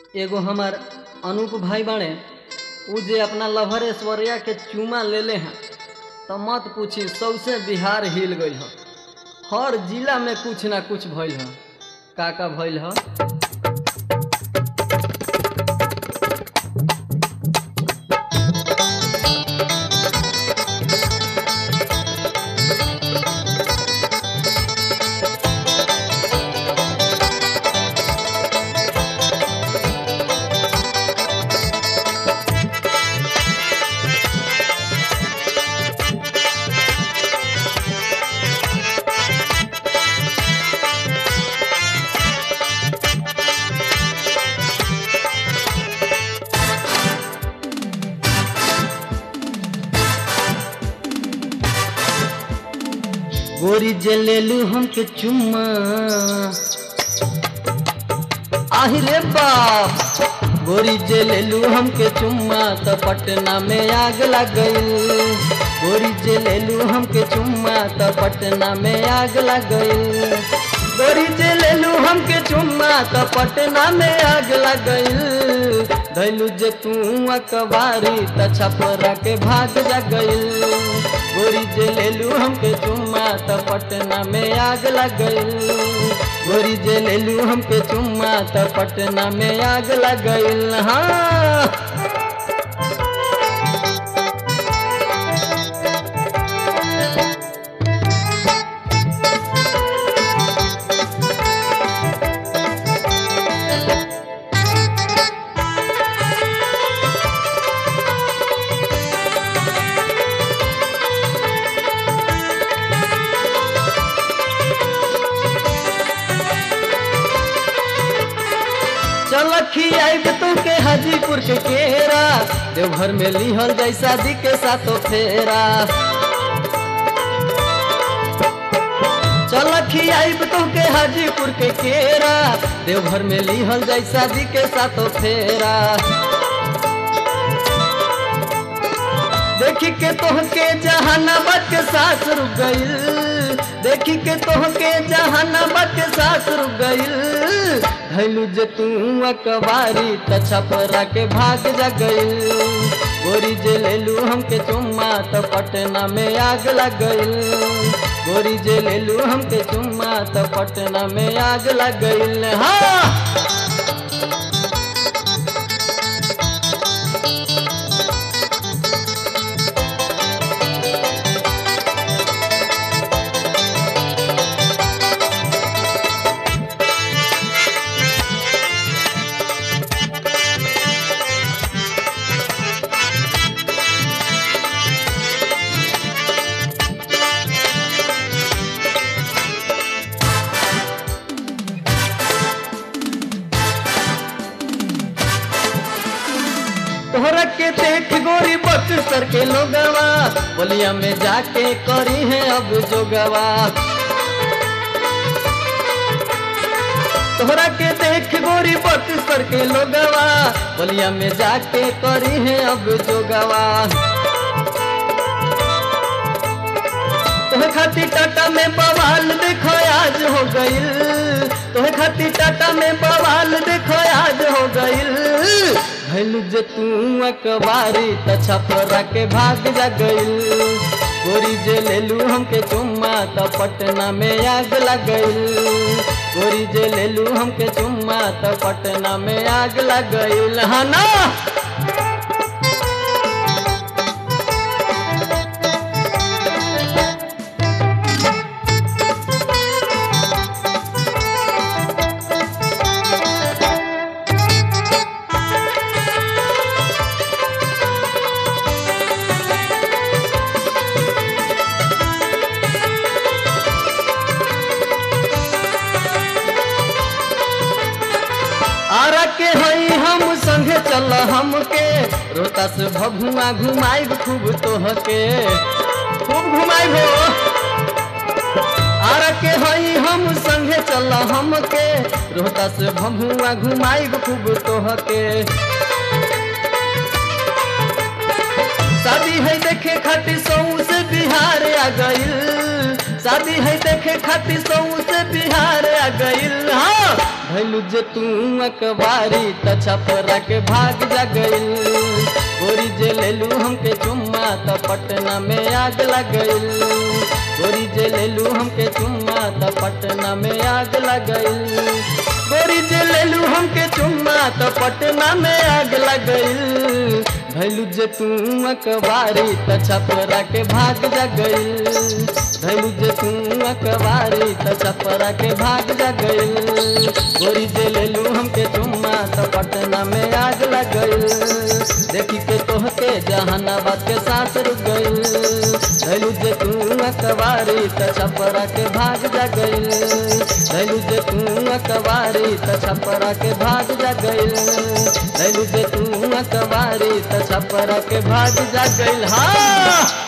एगो हमार अनूप भाई बाड़े उ जे अपना लभर ऐश्वर्या के चूमा लेले हैं तो मत पूछी सौसे बिहार हिल गई ह हर जिला में कुछ ना कुछ भइल ह का का भइल ह गोरी जे लेलू हमके चुम्मा आहि रे बाप गोरी जे लेलू हमके चुम्मा तो पटना में आग लग गई गोरी जे लेलू हमके चुम्मा तो पटना में आग लग गई गोरी जे लेलू हमके चुम्मा तो पटना में आग लग गई धैलू जे तू अकबारी त छपरा के भाग जा गई गोरी जे लेलू हमके चुम्मा त पटना में आग लग गई गोरी जे लेलू हमके चुम्मा त पटना में आग लग गई हाँ चल खियाब तू के हाजीपुर के केरा देवघर में लिहल जाई शादी के साथो फेरा चल खियाब तू के हाजीपुर के केरा देवघर में लिहल जाई शादी के साथो फेरा देखी के तोहके जहानाबाद के साथ रुक गईल देखी के तोहके जहानाबाद के साथ रुक गईल धैलू जे तू अकबारी त छपरा के भाग जा गईल गोरी जे लेलू हमके चुम्मा त पटना में आग लग गईल गोरी जे लेलू हमके चुम्मा त पटना में आग लग गईल हाँ तोहरा के देख गोरी बक्सर के लोगवा बोलिया में जाके करी है अब जोगवा तोहरा के देख गोरी बक्सर के लोगवा बोलिया में जाके करी है अब जोगवा तोहे खातिर टाटा में बवाल देखो आज हो गईल तोहे खातिर टाटा में बवाल देखो आज हो गईल भैलू जे तू अकबारी त छपरा के भाग जा गईल गोरी जे लेलू हमके चुम्मा त पटना में आग लग गईल गोरी जे लेलू हमके चुम्मा त पटना में आग लग गईल हाँ ना आरा के हई हम संगे चल हमके रोता से भभुआ घुमाइब खूब तोहके खूब घुमाइब हो आरा के हई हम संगे चल हमके रोता से भभुआ घुमाइब खूब तोहके शादी है देखे खातिर सौ से बिहार आ गईल शादी है देखे खातिर सौ से बिहार आ गइल हाँ भैलू जे तू अकबारी त छपरा के भाग जा गइल गोरी जे लेलू हमके चुम्मा त पटना में आग लग गइल गोरी जे लेलू हमके चुम्मा त पटना में आग लग गइल गोरी जे लेलू हमके चुम्मा त पटना में आग लग गइल भैलू जे तू अकबारी त छपरा के भाग जा गइल भैलू जे तू अकबारी त छपरा के भाग जा गइल गोरी जे लेलू हमके चुम्मा त पटना में आग लग गइल देखी के तोहके जहानाबाद के सांस रुक गइल भैलू जे तू अकबारी त छपरा के भाग जा गइल भैलू जे तू अकबारी त छपरा के भाग जा गइल भैलू जे तू अकबारी त छपरा के भाग जा गइल हाँ